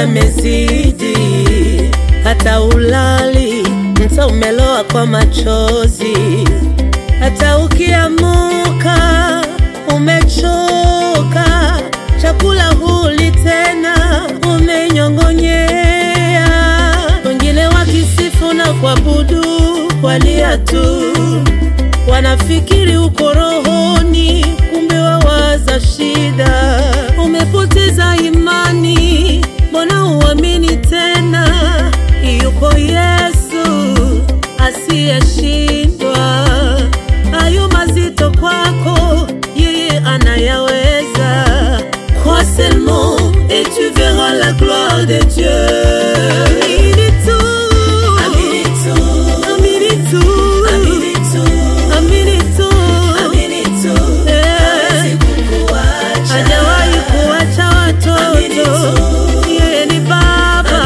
yamezidi, hata ulali mta umeloa kwa machozi, hata ukiamuka umechoka, chakula huli tena, umenyong'onyea. Wengine wakisifu na kuabudu walia tu, wanafikiri uko rohoni, kumbe wawaza shida. Umepoteza imani, mbona uamini tena? Yuko Yesu asiyeshindwa. Hayo mazito kwako, yeye anayaweza. Crois seulement et tu verras la gloire de Dieu. Amini tu, amini tu, amini tu, amini tu, amini tu, amini tu. Hawezi kukuacha, hajawahi kuacha watoto. Yeye ni Baba.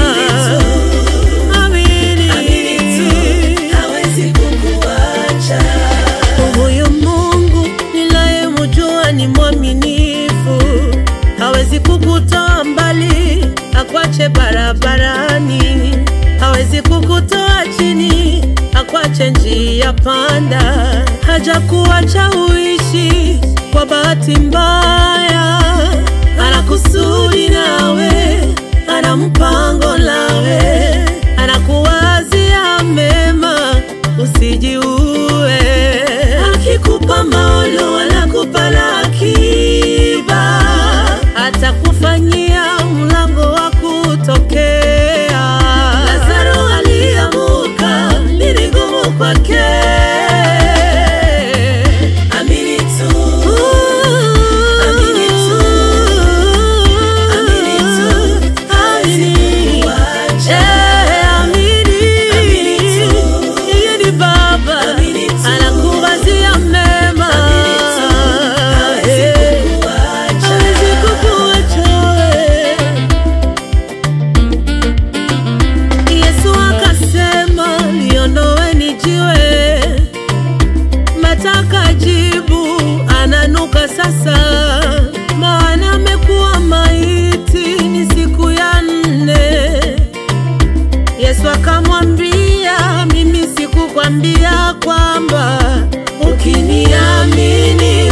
Amini, hawezi kukuacha. Huyu Mungu ninayemjua ni mwaminifu, hawezi kukutoa mbali akwache barabarani, hawezi kukutoa chini akwache njia panda, hajakuacha uishi kwa bahati mbaya, ana kusudi nawe, ana mpango nawe, anakuwazia mema, usijiue. Akikupa maono, anakupa na akiba, atakufanyia mlango wa kutokea. Lazaro aliamuka, ni ngumu kwake. Amini tu, amini tu, amini tu, amini. Eh, amini. Yeye ni Baba, anakuwazia mema. Eh, hawezi kukuacha wewe. Yesu akasema liondoweni jiwe, mataka jibu ananuka sasa, maana amekuwa maiti ni siku ya nne. Yesu akamwambia, mimi sikukwambia kwamba ukiniamini